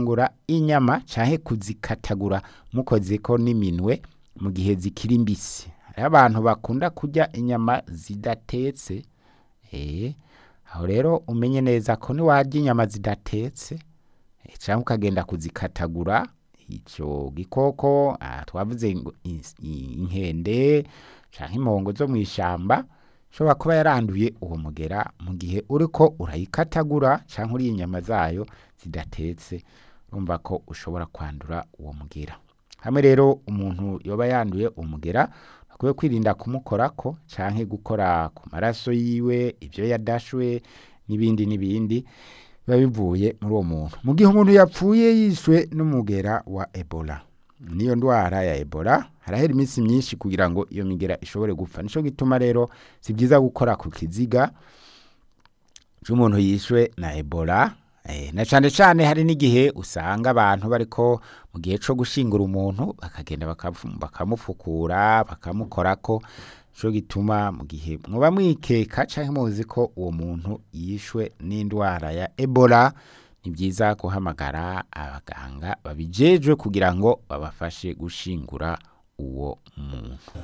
gufungura inyama canke kuzikatagura mukozeko n'iminwe mu gihe zikiri mbisi hariho abantu bakunda kurya inyama zidatetse eh, aho rero umenye neza ko niwarya inyama zidatetse eh, canke ukagenda kuzikatagura ico gikoko ah, twavuze ngo ins- i- inkende canke impongo zo mw'ishamba ishobora kuba yaranduye uwo mugera mu gihe uriko urayikatagura canke uriye inyama zayo zidatetse urumva ko ushobora kwandura uwo mugera hamwe rero umuntu yoba yanduye umugera akwiye kwirinda kumukorako canke gukora ku maraso yiwe ivyo yadashwe n'ibindi n'ibindi biba bivuye muri uwo muntu mu gihe umuntu yapfuye yishwe n'umugera wa ebola niyo ndwara ya ebola harahera iminsi myinshi kugira ngo iyo migera ishobore gupfa nico gituma rero si byiza gukora ku kiziga c'umuntu yishwe na ebola eh, na cane cane hari n'igihe usanga abantu bariko mu gihe co gushingura umuntu bakagenda bakafu- bakamufukura bakamukorako nico gituma mu gihe mwoba mwikeka canke muzi ko uwo muntu yishwe n'indwara ya ebola ni byiza guhamagara abaganga babijejwe kugira ngo babafashe gushingura uwo muntu